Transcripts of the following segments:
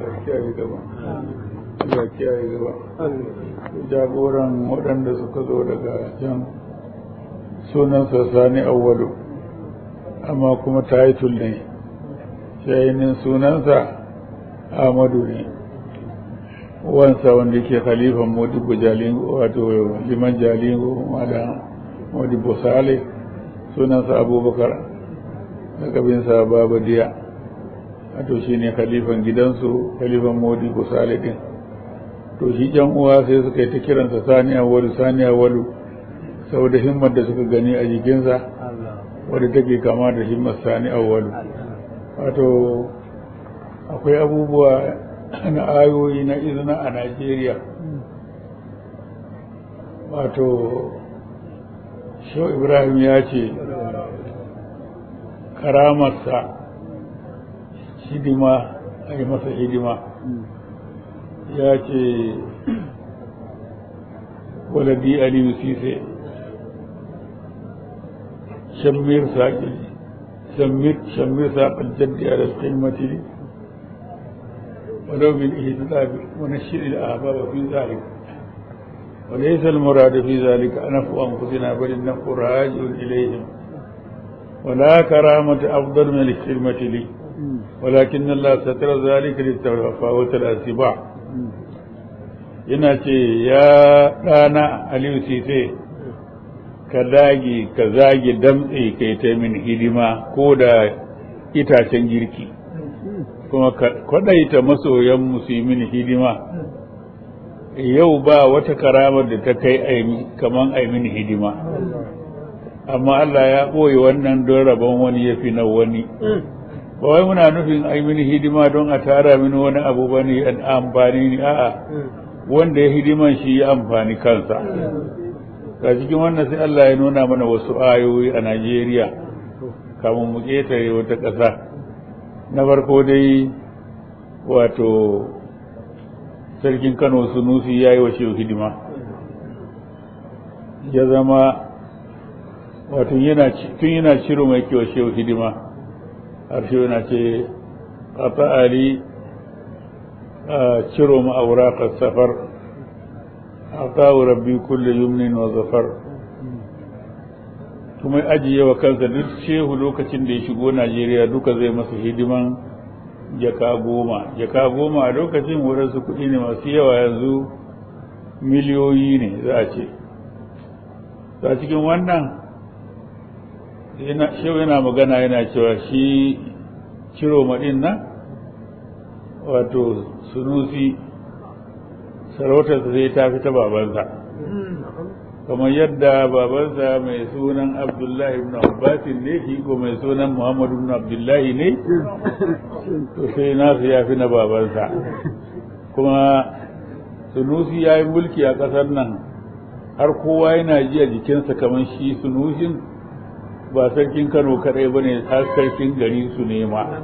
Allah kiyaye gaba Allah kiyaye gaba jagoran waɗanda suka zo daga can sunansa sani awwalu amma kuma taitul ne shayinin sunansa Ahmadu ne wansa wanda ke khalifan modibo jalingo wato liman jalingo malam modibo sale sunansa abubakar daga binsa baba diya wato shi ne khalifan gidansu khalifan modibo sale din to shi jan uwa sai suka yi ta kiransa sani awalu sani awalu saboda himmar da suka gani a jikinsa wadda take kama da himmar sani awalu wato akwai abubuwa na ayoyi na izina a Najeriya wato Shau Ibrahim ya ce karamarsa hidima a yi masa hidima ya ce waladi aliyu sise shammir saƙi shammir saƙar jaddi a da mati ولو بالإهتداء ونشر الأحباب في ذلك وليس المراد في ذلك نفع أنفسنا بل النفع راجع إليهم ولا كرامة أفضل من الكلمة لي ولكن الله ستر ذلك للتفاوت الأسباع yana ce ya ɗana aliyu sise ka dage ka zage damtse kai ta min hidima ko da itacen girki kuma kwadaita masoyan musulmin hidima yau ba wata karamar da ta kai kaman aimin hidima amma Allah ya ɓoye wannan don rabon wani ya fi na wani ba wai muna nufin aimin hidima don a tara mini wani abu ba ne amfani ne a'a wanda ya hidiman shi ya amfani kansa ga cikin wannan sai Allah ya nuna mana wasu ayoyi a Najeriya kamun mu ƙetare wata ƙasa na farko dai wato sarkin kano sunusi ya yi wa shehu hidima ya zama wato tun yana ciro mai kewa shehu hidima har shehu yana ce a ta'ali a ciro ma'aura safar a kawo rabbi kulle yumnin wa zafar kuma ajiye wa kansa duk shehu lokacin da ya shigo Najeriya duka zai masa hidiman jaka goma jaka goma a lokacin wurinsu kuɗi ne masu yawa yanzu miliyoyi ne za a ce a cikin wannan shehu yana magana yana cewa shi ciro maɗin nan wato sunusi sarautarsa zai ta fi ta babansa kamar yadda babansa mai sunan abdullahi ibn abbasin ne shi ko mai sunan muhammadu ibn abdullahi ne to sai nasu ya fi na babansa kuma sunusi ya yi mulki a ƙasar nan har kowa yana ji a jikinsa kamar shi sunushin ba sarkin kano kaɗai ba ne har sarkin gari su nema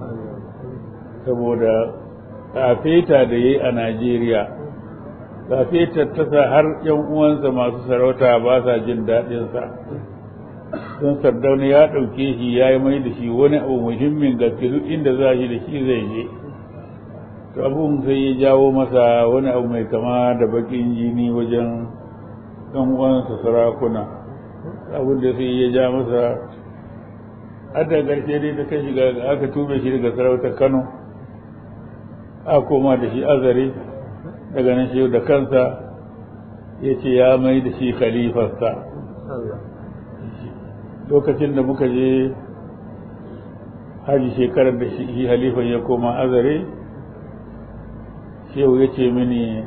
saboda kafeta da ya yi a najeriya sai tattasa har yan uwansa masu sarauta ba sa jin daɗinsa don sardauna ya ɗauke shi ya yi mai da shi wani abu muhimmin gaske duk inda za shi da shi zai je to abun sai ya jawo masa wani abu mai kama da bakin jini wajen ɗan uwansa sarakuna abin da sai ya ja masa har da ƙarshe dai ta kai shiga aka tube shi daga sarautar kano a koma da shi azare daga nan shi da kansa ya ce ya mai da shi khalifarsa lokacin da muka je haji shekarar da shi halifan ya koma azare shehu ya ce mini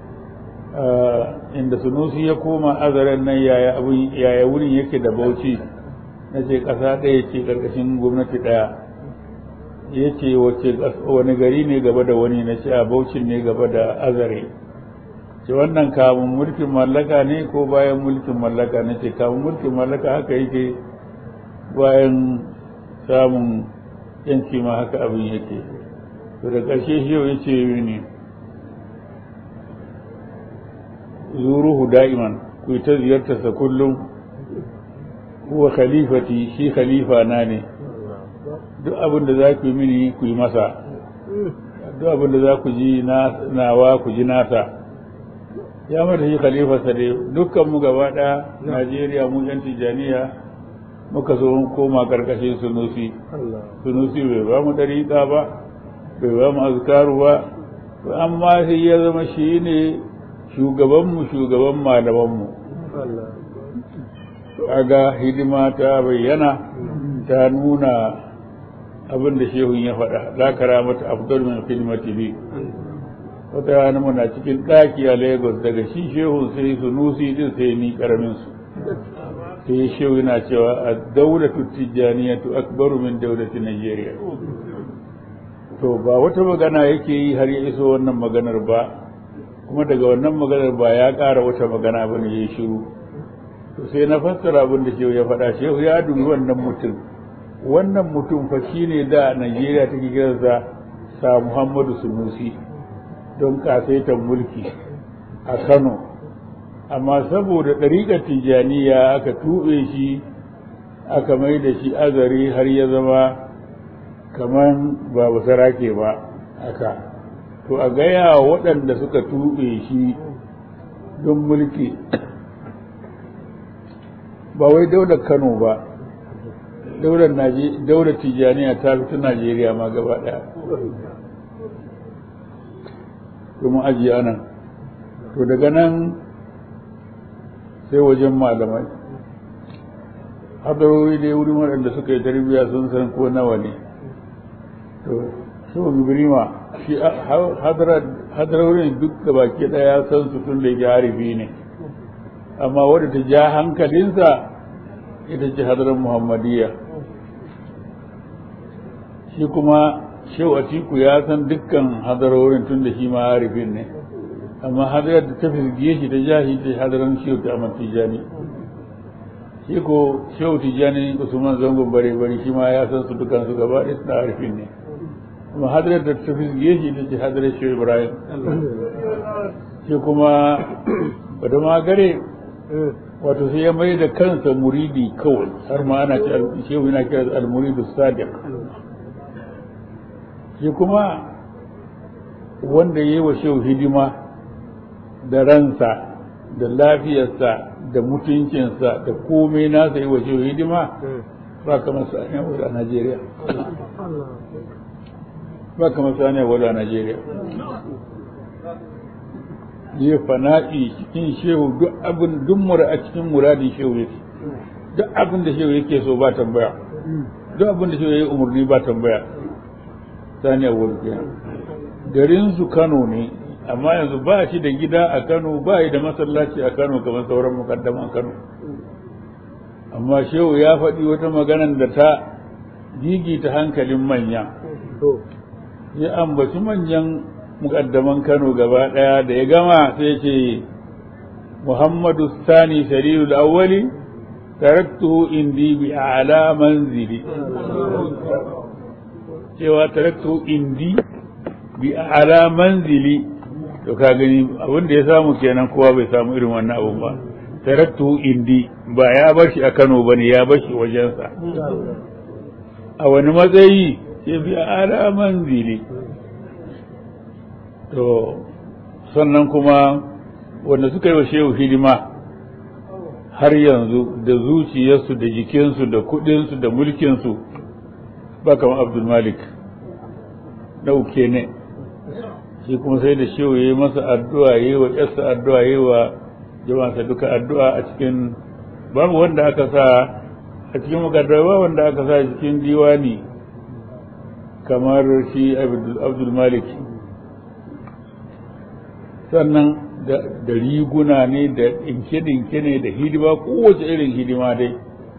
inda sunusi ya koma azaren nan yaya wurin yake da bauchi na ce ƙasa ɗaya ce ƙarƙashin gwamnati ɗaya ya ce wani gari ne gaba da wani na ce a baucin ne gaba da azare ce wannan kamun mulkin mallaka ne ko bayan mulkin mallaka na ce kamun mulkin mallaka haka yake bayan samun yanci ma haka abin yake to da ƙarshe shi yau ya ce ne zuruhu da'iman ku ta ziyartarsa kullum huwa khalifati shi khalifa na ne duk abin da za ku yi mini ku yi masa duk abin da za ku ji nawa ku ji nasa ya mata shi khalifarsa dai dukkan mu gaba ɗaya najeriya mu yan tijjaniya muka zo koma karkashin sunusi sunusi bai ba mu dariƙa ba bai ba mu azkaru ba amma sai ya zama shi ne shugabanmu shugaban malamanmu kaga hidima ta bayyana ta nuna abin da shehun ya faɗa la karamata afdal min khidmati bi wata rana muna cikin ɗaki a lagos daga shi shehun sai sunusi din sai ni karamin su sai shehu yana cewa a daulatu tijjaniyatu akbaru min daulati najeriya to ba wata magana yake yi har ya iso wannan maganar ba kuma daga wannan maganar ba ya ƙara wata magana ba ne ya shiru to sai na fassara abin da shehu ya faɗa shehu ya dubi wannan mutum wannan mutum fa shine da najeriya take kiransa sa muhammadu sunusi don kasaitan mulki a kano amma saboda ɗariƙar tijjaniya aka tuɓe shi aka mai da shi azari har ya zama kamar ba basarake ba aka to a gaya waɗanda suka tuɓe shi don mulki ba wai daular kano ba daular tijjaniya ta fita najeriya ma gaba ɗaya domin ajiye anan to daga nan sai wajen malamai hadarori dai wurin waɗanda suka yi tarbiyya sun san ko nawa ne to shi wa gibrima shi hadarorin duk da baki ɗaya san su tun da ya harifi ne amma wadda ta ja hankalinsa ita ce hadarar muhammadiyya shi kuma shehu atiku ya san dukkan hadarorin tun da shi ma harifin ne amma hadarar da ta firgiye shi ta jahi ta hadarar shehu ta amar tijani shi ko shehu tijani usman zangon bare bare shi ma ya san su dukan su gaba ɗaya suna harifin ne amma hadarar da ta firgiye shi ta ce hadarar shehu ibrahim shi kuma bada ma gare wato sai ya mai da kansa muridi kawai har ma ana ce shehu yana kira al-muridu sadiq shi kuma wanda ya yi wa shehu hidima da ransa da lafiyarsa da mutuncinsa da komai nasa yi wa shehu hidima ba kamar saniya wadda a Najeriya ba kamar saniya wadda a Najeriya yi fana'i cikin shehu duk abin duk mura a cikin muradin shehu yake duk abin da shehu yake so ba tambaya duk abin da shehu ya yi umarni ba tambaya saniya wadda garin su Kano ne amma yanzu ba shi da gida a Kano ba shi da masallaci a Kano kamar sauran mukaddaman Kano amma shehu ya faɗi wata maganan da ta gigita hankalin manya ya ambaci manyan mukaddaman Kano gaba ɗaya da ya gama sai ce Muhammadu Sani Shari'ul Awwali taraktuhu indi bi a'la manzili cewa taraktuhu indi bi a'la manzili to ka gani abin da ya samu kenan kowa bai samu irin wannan abun ba taraktuhu indi ba ya bar shi a Kano bane ya bar shi wajensa a wani matsayi ce bi a'la manzili to sannan kuma wanda suka yi wa shehu hidima har yanzu da zuciyarsu da jikinsu da kudinsu da mulkinsu ba kamar abdul malik ɗauke ne shi kuma sai da shehu ya yi masa addu'a ya yi wa ƙasa addu'a ya yi wa jama'arsa duka addu'a a cikin babu wanda aka sa a cikin makaddawa wanda aka sa cikin diwani kamar shi abdul malik sannan da riguna ne da ɗinke-ɗinke ne da hidima kowace irin hidima dai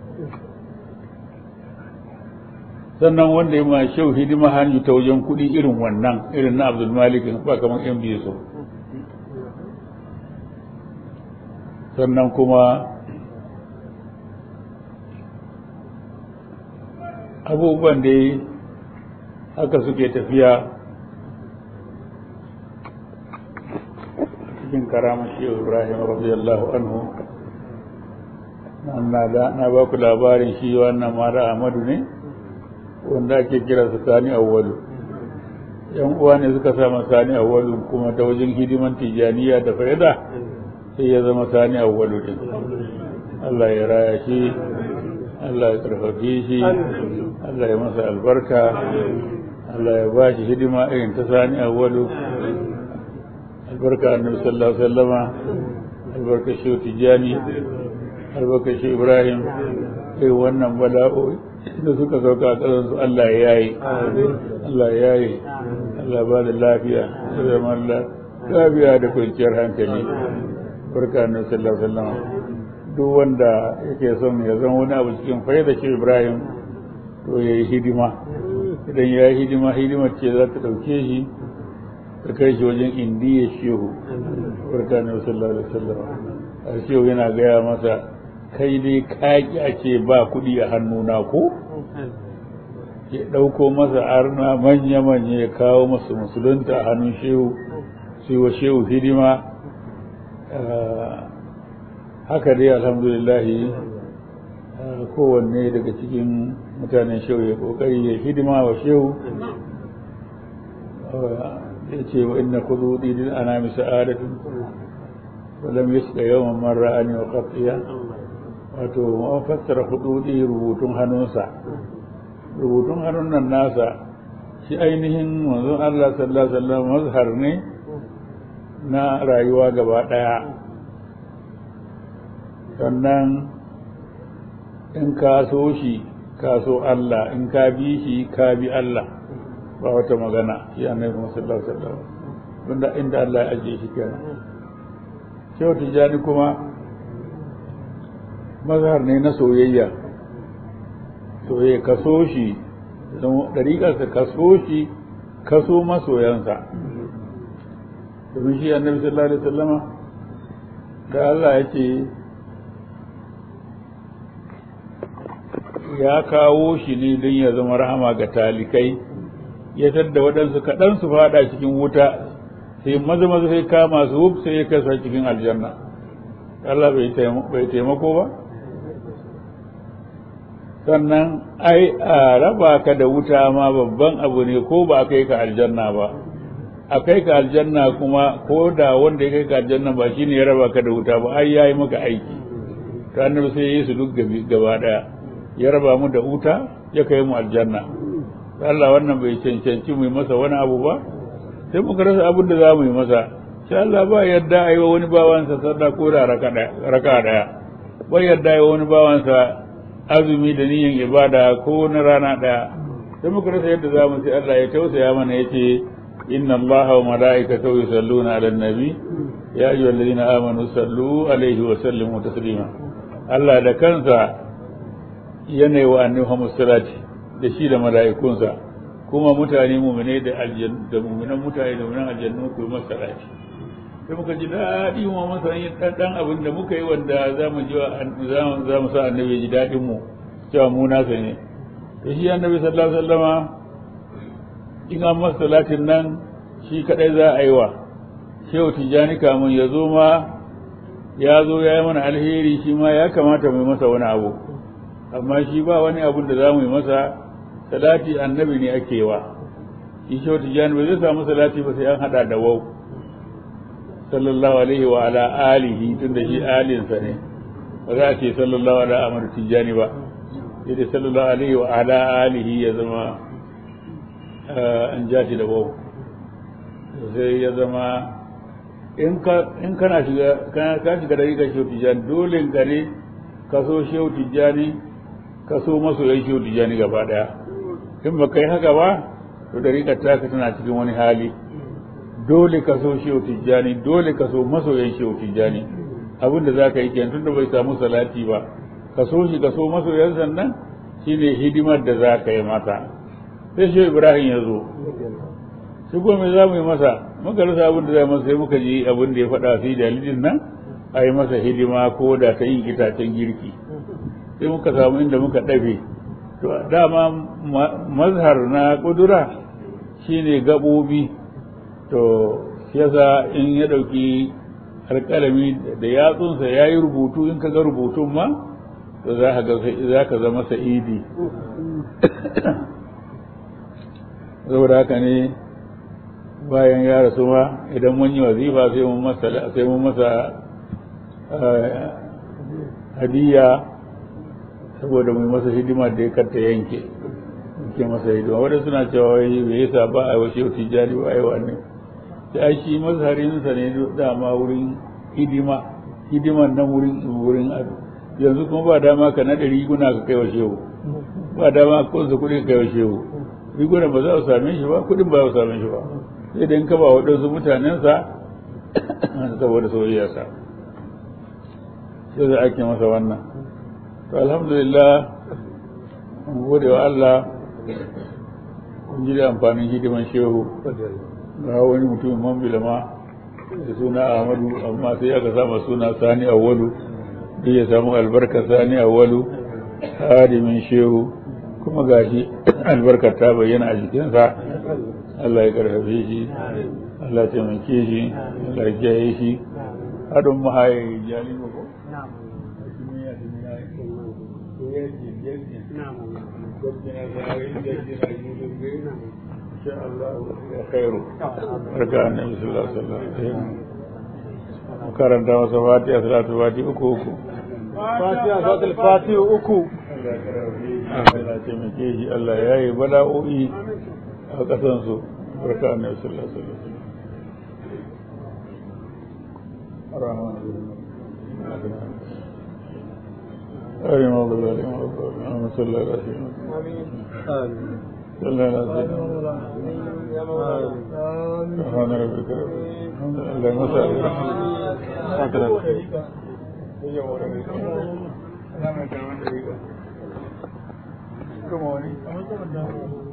sannan wanda ya ma shau hidima hanyu ta wajen kuɗi irin wannan irin na abdul malik ba kamar yan biyu so sannan kuma abubuwan da haka suke tafiya cikin karamar shehu ibrahim radiyallahu anhu na ba ku labarin shi wannan mara ahmadu ne wanda ake kira su sani awwalu yan uwa ne suka sa sani awwalu kuma ta wajen hidiman tijaniya da faida sai ya zama sani awwalu din Allah ya raya shi Allah ya karfafe shi Allah ya masa albarka Allah ya ba shi hidima irin ta sani awwalu albarka annabi sallallahu alaihi wasallama albarka shi tijani albarka shi ibrahim irin wannan bala'o'i da suka sauka a ƙasarsu Allah ya yi Allah ya yi Allah ba da lafiya da zaman lafiya da kwanciyar hankali barka na sallallahu alaihi wasallam duk wanda yake son ya zama wani abu cikin faida shi Ibrahim to ya yi hidima idan ya yi hidima hidimar ce za ta ɗauke shi ta kai shi wajen indiya shehu barka na sallallahu alaihi wasallam a shehu yana gaya masa kai dai kaki a ce ba kuɗi a hannuna ko ya ɗauko masa arna manya-manya ya kawo masa musulunta a hannun shehu su wa shehu hidima haka dai alhamdulillahi kowanne daga cikin mutanen shehu ya ƙoƙari ya hidima wa shehu ya ce wa inna kudu didin ana misa adatun wadda ya suka yawan mara ani wa ƙafiya wato an fassara hududi rubutun hannunsa rubutun hannun nan nasa shi ainihin manzon Allah sallallahu alaihi wasallam mazhar ne na rayuwa gaba daya sannan in ka so shi ka so Allah in ka bi shi ka bi Allah ba wata magana shi annabi sallallahu alaihi wasallam tunda inda Allah ya ajiye shi kenan shehu tijani kuma mazhar ne na soyayya soyayya ka so shi don ɗariƙarsa ka so shi ka so masoyansa domin shi annabi sallallahu alaihi wasallama da Allah ya ce ya kawo shi ne don ya zama rahama ga talikai ya tadda waɗansu kaɗan su faɗa cikin wuta sai maza maza sai kama su wuf sai ya kasa cikin aljanna Allah bai taimako ba sannan ai a raba ka da wuta ma babban abu ne ko ba a kai ka aljanna ba a kai ka aljanna kuma ko da wanda ya kai ka aljanna ba shine ya raba ka da wuta ba ai yayi maka aiki ta annabi sai yi su duk gaba daya ya raba mu da wuta ya kai mu aljanna Allah wannan bai cancanci mu yi masa wani abu ba sai muka rasa abin da za mu yi masa sai Allah ba yadda a yi wa wani bawansa sadda ko da raka daya ba yadda a yi wa wani bawansa azumi da niyyar ibada ko na rana ɗaya sai muka rasa yadda za mu sai Allah ya tausaya mana ya ce inna allaha wa mala'ikatahu yusalluna 'alan nabi ya ayyuhal ladina amanu sallu alaihi wa sallimu taslima Allah da kansa yana wa annabi Muhammad salati da shi da mala'ikunsa kuma mutane mu'mine da aljanna da mu'minan mutane da mu'minan aljanna ku yi masa salati sai muka ji daɗi mu masa yin ɗan abin da muka yi wanda za mu ji za mu sa annabi ji daɗin mu cewa mu nasa ne to shi annabi sallallahu alaihi wasallama in an masa salatin nan shi kadai za a yi wa shehu tijjani kamun ya zo ma ya zo ya yi mana alheri shi ma ya kamata mu yi masa wani abu amma shi ba wani abun da za mu yi masa salati annabi ne ake wa shi shehu tijjani ba zai samu salati ba sai an hada da wau sallallahu alaihi wa ala alihi tunda shi alinsa ne ba za a ce sallallahu ala amar tijjani ba sai da sallallahu alaihi wa ala alihi ya zama an ja shi da wau sai ya zama in kana shiga ka shiga da rigar shehu tijjani dole ka ne ka so shehu tijjani ka so masoyan shehu tijjani gaba daya in ba kai haka ba to da rigar taka tana cikin wani hali dole ka so shehu tijjani dole ka so masoyan shehu tijjani abin da za ka yi kenan tunda bai samu salati ba ka so shi ka so masoyan sannan shine hidimar da za ka yi mata sai shehu ibrahim ya zo shi kuma za mu yi masa muka rasa abin da za masa sai muka ji abin da ya faɗa fi dalilin nan a yi masa hidima ko da ta yin itacen girki sai muka samu inda muka ɗafe to dama mazhar na ƙudura shine gaɓoɓi to yasa in ya ɗauki alƙalami da yatsunsa ya yi rubutu in ka ga rubutun ma to za ka zama sa'idi saboda haka ne bayan ya rasu ma idan mun yi wazifa sai mun masa sai mun masa hadiya saboda mai masa hidima da ya karta yanke ke masa hidima wadda suna cewa wai bai yasa ba a washe tijjani ba a yi wannan sai shi mazharinsa ne dama wurin hidima hidiman nan wurin wurin ado yanzu kuma ba dama ka naɗa riguna ka kai wa shehu ba dama ka kunsa kuɗi ka kai wa shehu riguna ba za su same shi ba kuɗin ba za su same shi ba sai da in ka ba waɗansu mutanensa saboda soyayyarsa sai da ake masa wannan to alhamdulillah mun gode wa Allah mun ji da amfanin hidiman shehu ga wani mutumin mambila ma da suna Ahmadu amma sai aka sama suna Sani Awwalu duk ya samu albarka Sani Awwalu hadimin shehu kuma gashi albarkar ta bayyana a jikinsa Allah ya karfafe shi Allah ya taimake shi Allah ya kiyaye shi hadin mahaye jali ko شاء الله خير بركة النبي صلى الله عليه وسلم karanta masa fatiha salatu fati uku uku fatiha salatu fati uku Allah ya taimake shi Allah ya yi bala'o'i a ƙasansu barka annabi sallallahu alaihi wasallam أريم الله عليهم اللهم صل على سيدنا صلى على سيدنا سبحان ربك رب اللهم صل Come on.